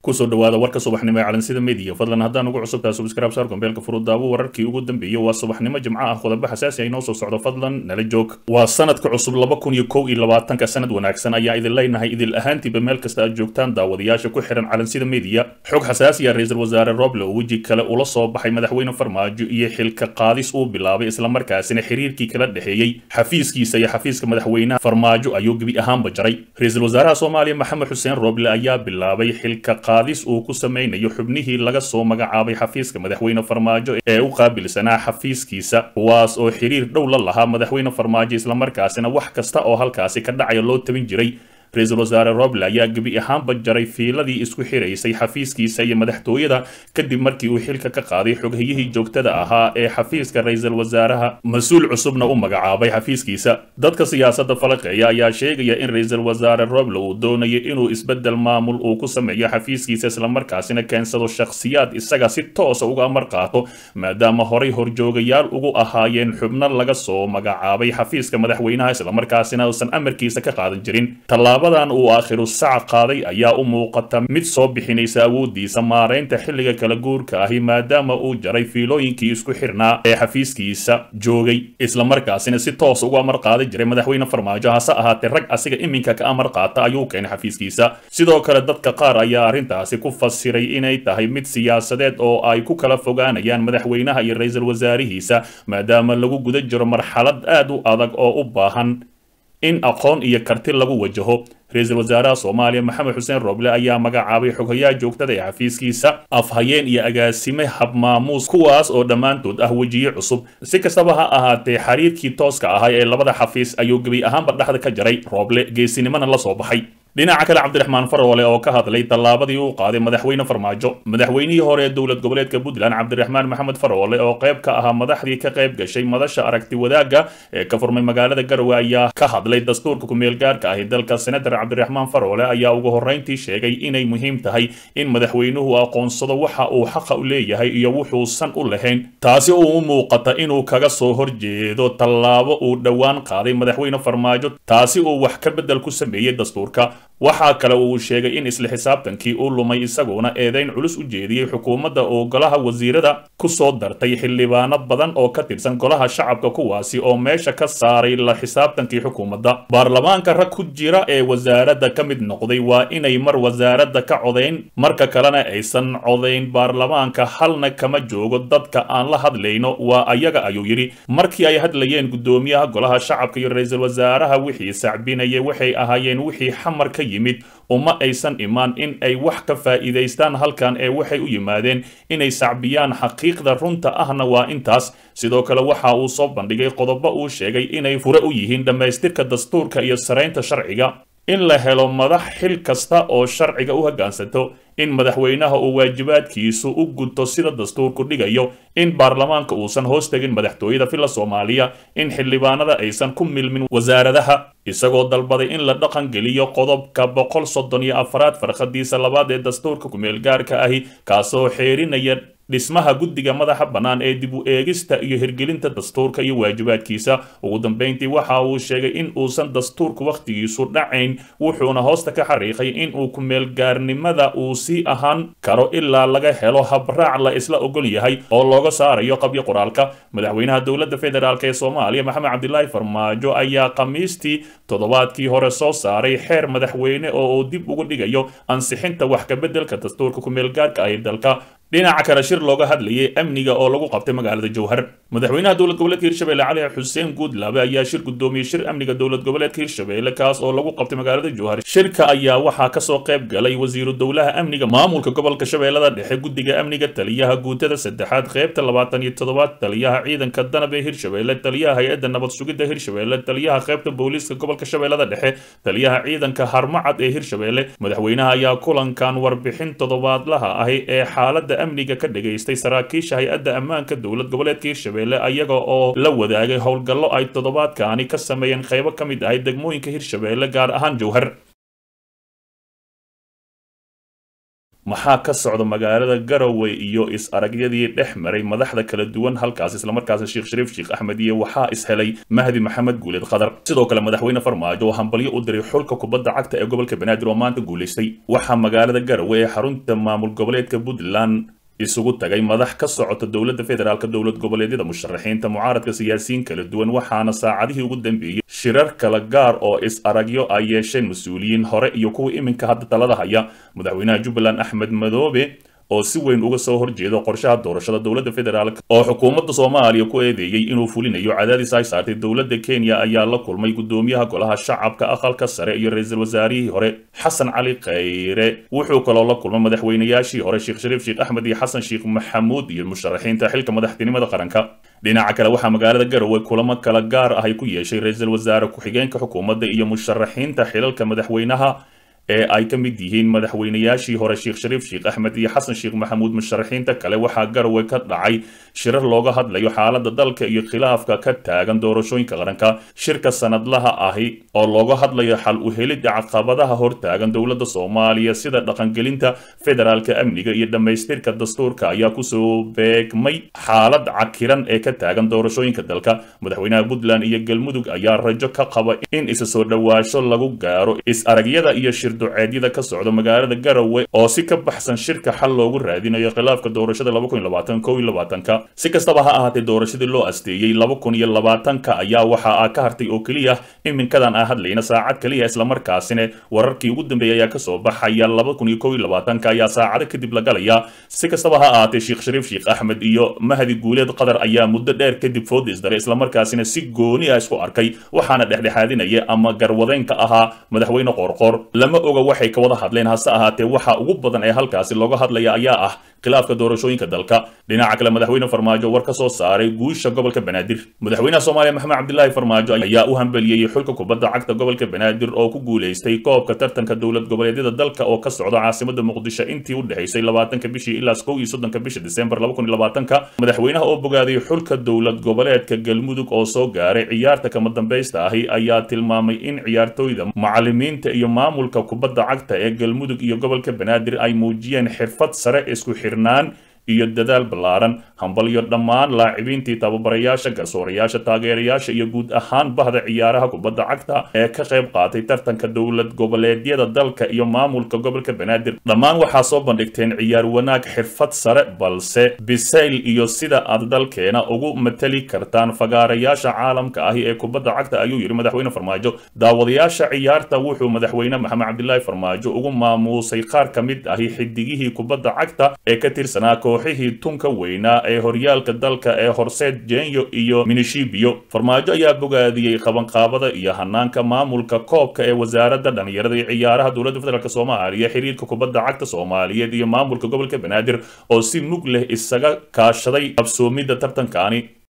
kusoo dhawaada warka subaxnimo ee calansida mediya fadlan haddaan ugu cusubtaha subscribe saar gombeelka furudaawo wararkii ugu dambeeyey waa subaxnimo jimco ah qodobo xasaasi ay noo soo socdo fadlan nala joog waa sanadka cusub laba kun iyo kow iyo labaatanka sanad wanaagsan ayaa idin leynahay idil ahaantiiba meel kasta aad joogtaan daawadayaasha ku xihan calansida mediya xog xasaasi ah ra-iisul wasaare roble oo weji kale ula soo baxay madaxweyne farmaajo iyo xilka qaadis uu bilaabay islamarkaasina xiriirkii kala dhexeeyey xafiiskiisa iyo xafiiska madaxweynaha farmaajo ayuu gebi ahaanba jaray ra-iisul wasaaraha soomaaliya maxamed xuseen roble ayaa bilaabay xilka qaadis uu ku sameynayo xubnihii laga soo magacaabay xafiiska madaxweyne farmaajo ee u qaabilsanaa xafiiskiisa kuwaas oo xiriir dhow la lahaa madaxweyne farmaajo islamarkaasina wax kasta oo halkaasi ka dhacaya loo tabin jiray ra-iisul wasaare roble ayaa gebi ahaanba jaray fiiladii isku xiraysay xafiiskiisa iyo madaxtooyada kadib markii uu xilka ka qaaday xoghiyihii joogtada ahaa ee xafiiska ra-iisul wasaaraha mas-uul cusubna u magacaabay xafiiskiisa dadka siyaasadda falaqeeya ayaa sheegaya in ra-iisul wasaare roble uu doonayo inuu isbeddel maamul uu ku sameeyo xafiiskiisa islamarkaasina keensado shakhsiyaad isaga si toosa uga amar qaato maadaama horay horjoogayaal ugu ahaayeen xubno laga soo magacaabay xafiiska madaxweynaha islamarkaasina uusan amarkiisa ka qaadan jirin dan uu aakhiru sac qaaday ayaa u muuqata mid soo bixinaysa awoodiisa maaraynta xilliga kala guurka ahi maadaama uu jaray fiilooyinkii isku xirnaa ee xafiiskiisa joogay islamarkaasina si toos ugu amar qaaday jiray madaxweyne farmaajo hase ahaatee rag asiga iminka ka amar qaata ayuu keenay xafiiskiisa sidoo kale dadka qaar ayaa arrintaasi ku fasiray inay tahay mid siyaasadeed oo ay ku kala fogaanayaan madaxweynaha iyo ra-iisul wasaarihiisa maadaama lagu guda jiro marxalad aad u adag oo u baahan in aqoon iyo karti lagu wajaho ra-iisul wasaaraha soomaaliya maxamed xuseen roble ayaa magacaabay xoghayaha joogtada ee xafiiskiisa afhayeen iyo agaasime habmaamuus kuwaas oo dhammaantood ah wejiye cusub si kastaba ha ahaatee xiriirkii tooska ahaa ee labada xafiis ayuu gebi ahaanba dhexda ka jaray roble geesinimona la soo baxay dhinaca kale cabdiraxmaan faroole oo ka hadlay tallaabadii uu qaaday madaxweyne farmaajo madaxweynihii hore ee dowlad goboleedka puntland cabdiraxmaan maxamed faroole oo qayb ka ahaa madaxdii ka qayb gashay madasha aragti wadaagga ee ka furmay magaalada garowe ayaa ka hadlay dastuurka ku-meelgaarka ahi dalka senator cabdiraxmaan faroole ayaa ugu horreyntii sheegay inay muhiim tahay in madaxweynuhu aqoonsado waxa uu xaqa u leeyahay iyo wuxuusan u lahayn taasi uu u muuqata inuu kaga soo horjeedo tallaabo uu dhowaan qaaday madaxweyne farmaajo taasi uu wax ka beddel ku sameeyey dastuurka waxaa kale uu sheegay in isla xisaabtankii uu lumay isaguna eedayn culus u jeediyey xukuumadda oo golaha wasiirada ku soo dartay xildhibaano badan oo ka tirsan golaha shacabka kuwaasi oo meesha ka saaray la xisaabtankii xukuumadda baarlamaanka rag ku jira ee wasaaradda ka mid noqday waa inay mar wasaaradda ka codayn marka kalena aysan codayn baarlamaanka halna kama joogo dadka aan la hadlayno waa ayaga ayuu yidhi markii ay hadlayeen guddoomiyaha golaha shacabka iyo ra-iisul wasaaraha wixii sacbinaya waxay ahaayeen wixii xamar ka yimid uma aysan imaan in ay wax ka faa'iidaystaan halkan ee waxay u yimaadeen inay sacbiyaan xaqiiqda runta ahna waa intaas sidoo kale waxa uu soo bandhigay qodobo uu sheegay inay fure u yihiin dhammaystirka dastuurka iyo saraynta sharciga in la helo madax xil kasta oo sharciga u hoggaansanto in madaxweynaha uu waajibaadkiisu u gudto sida dastuurku dhigayo in baarlamaanka uusan hoos tegin madaxtooyada filla soomaaliya in xildhibaanada aysan ku milmin wasaaradaha isagoo dalbaday in la dhaqan geliyo qodobka boqol soddon iyo afaraad farkhadiisa labaad ee dastuurka ku-meelgaarka ahi kaasoo xeerinaya dhismaha guddiga madaxa bannaan ee dib u eegista iyo hirgelinta dastuurka iyo waajibaadkiisa ugu dambeyntii waxa uu sheegay in uusan dastuurku wakhtigiisu dhacayn wuxuuna hoosta ka xariiqay in uu ku-meelgaarnimada uu sii ahaan karo ilaa laga helo habraac la isla ogol yahay oo looga saarayo qabyo qoraalka madaxweynaha dowladda federaalk ee soomaaliya maxamed cabdilaahi farmaajo ayaa khamiistii toddobaadkii hore soo saaray xeer madaxweyne oo uu dib ugu dhigayo ansixinta wax kabeddelka dastuurka ku-meelgaarka ah ee dalka dhinaca kale shir looga hadlayay amniga oo lagu qabtay magaalada jowhar madaxweynaha dowlad goboleedka hirshabelle cali xuseen guudlaabe ayaa shir guddoomiyey shir amniga dowlad goboleedka hirshabelle kaas oo lagu qabtay magaalada jowhar shirka ayaa waxaa kasoo qayb galay wasiiru dowlaha amniga maamulka gobolka shabeellada dhexe guddiga amniga taliyaha guutada saddexaad qaybta labaatan iyo toddobaad taliyaha ciidanka danab ee hirshabelle taliyaha hay-adda nabad sugidda hirshabelle taliyaha qaybta booliiska gobolka shabeellada dhexe taliyaha ciidanka harmacad ee hirshabelle madaxweynaha ayaa kulankan warbixin toddobaadlaha ahi ee xaaladda amniga ka dhagaystay saraakiisha hay-adda ammaanka dowlad goboleedka hirshabelle ayaga oo la wadaagay howlgallo ay toddobaadkaani ka sameeyeen qaybo ka mid ahay degmooyinka hirshabelle gaar ahaan jowhar maxaa ka socda magaalada garowe iyo is-aragyadii dhex maray madaxda kala duwan halkaas islamarkaasi sheekh shariif sheekh axmed iyo waxaa ishelay mahdi maxamed guuleed khadar sidoo kale madaxweyne farmaajo oo hambalyo u diray xulka kubadda cagta ee gobolka banaadir oo maanta guulaystay waxaa magaalada garowe ee xarunta maamul goboleedka puntland isugu tagay madax ka socota dowladda federaalk dowlad goboleedyada musharaxiinta mucaaradka siyaasiyiin kala duwan waxaana saacadihii ugu dambeeyey shirar kala gaar oo is-aragyo ay yeesheen mas-uuliyiin hore iyo kuwa iminka hadda talada haya madaxweynaha jubbaland axmed madoobe oo si weyn uga soo horjeedo qorshaha doorashada dowladda federaalk oo xukuumadda soomaaliya ku eedeeyey inuu fulinayo cadaadis ay saartay dowladda kenya ayaa la kulmay gudoomiyaha golaha shacabka aqalka sare iyo ra-iisul wasaarihii hore xasan cali khayre wuxuu kaloo la kulmay madaxweynayaashii hore sheekh shariif sheekh axmed iyo xasan sheekh maxamuud iyo musharaxiinta xilka madaxtinimada qaranka dhinaca kale waxaa magaalada garowe kulamo kala gaar ah ay ku yeeshay ra-iisul wasaare ku-xigeenka xukuumadda iyo musharaxiinta xilalka madaxweynaha ee ay ka mid yihiin madaxweynayaashii hore sheekh shariif sheekh axmed iyo xasan sheekh maxamuud musharaxiinta kale waxaa garowe ka dhacay shirar looga hadlayo xaaladda dalka iyo khilaafka ka taagan doorashooyinka qaranka shirka sanadlaha ahi oo looga hadlayo xal u helidda caqabadaha hortaagan dowladda soomaaliya sida dhaqangelinta federaalka amniga iyo dhammaystirka dastuurka ayaa kusoo beegmay xaalad cakiran ee ka taagan doorashooyinka dalka madaxweynaha puntland iyo galmudug ayaa rajo ka qaba in isa soo dhowaasho lagu gaaro is-aragyada iyo duceedyada ka socda magaalada garowe oo si ka baxsan shirka xal loogu raadinayo khilaafka doorashada ka si kastaba ha ahaatee doorashadii loo asteeyey ka ayaa waxa ka hartay oo keliya iminkadan aan hadlayna saacad keliya islamarkaasina wararkii ugu dambeeyay ayaa kasoo baxaya ayaa saacado kadib la galaya si kastaba ha ahaatee sheekh shariif sheekh axmed iyo mahdi guuleed qadar ayaa muddo dheer kadib food isdaray islamarkaasina si gooni ah isku arkay waxaana dhexdhexaadinaya ama garwadeynka ahaa madaxweyne qoorqoor lama oga waxay ka wada hadleen hase ahaatee waxa ugu badan ee halkaasi looga hadlaya ayaa ah khilaafka doorashooyinka dalka dhinaca kale madaxweyne farmaajo war ka soo saaray guusha gobolka banaadir madaxweynaha soomaaliya maxamed cabdilaahi farmaajo ayaa u hambeliyey xulka kubadda cagta gobolka banaadir oo ku guulaystay koobka tartanka dowlad goboleedyada dalka oo ka socda caasimada muqdisho intii u dhexaysay labaatanka bishii ilaa kow iyo soddonka bisha disembar ka madaxweynaha oo bogaaday xulka dowlad goboleedka galmudug oo soo gaaray ciyaarta kama dambaysta ahi ayaa tilmaamay in ciyaartooyda macalimiinta iyo maamulka kubadda cagta ee galmudug iyo gobolka banaadir ay muujiyeen xirfad sare isku xirnaan iyo dadaal ballaaran hambalyo dhammaan laacibintii tababarayaasha garsoorayaasha taageerayaasha iyo guud ahaan bahda ciyaaraha kubadda cagta ee ka qayb qaatay tartanka dowlad goboleedyada dalka iyo maamulka gobolka banaadir dhammaan waxaa soo bandhigteen ciyaar wanaag xirfad sare balse bisayl iyo sida aad dalkeena ugu matali kartaan fagaarayaasha caalamka ahi ee kubadda cagta ayuu yidhi madaxweyne farmaajo daawadayaasha ciyaarta wuxuu madaxweyne maxamed cabdilaahi farmaajo ugu maamuusay qaar ka mid ahi xidigihii kubadda cagta ee ka tirsanaa kooxihii tunka weynaa ee horyaalka dalka ee horseed jenyo iyo minishibio farmaajo ayaa bogaadiyey qabanqaabada iyo hanaanka maamulka koobka ee wasaaradda dhalinyarada iyo ciyaaraha dowladda federaalk soomaaliya xiriirka kubadda cagta soomaaliyeed iyo maamulka gobolka banaadir oo si mug leh isaga kaashaday qabsoomidda tartankaani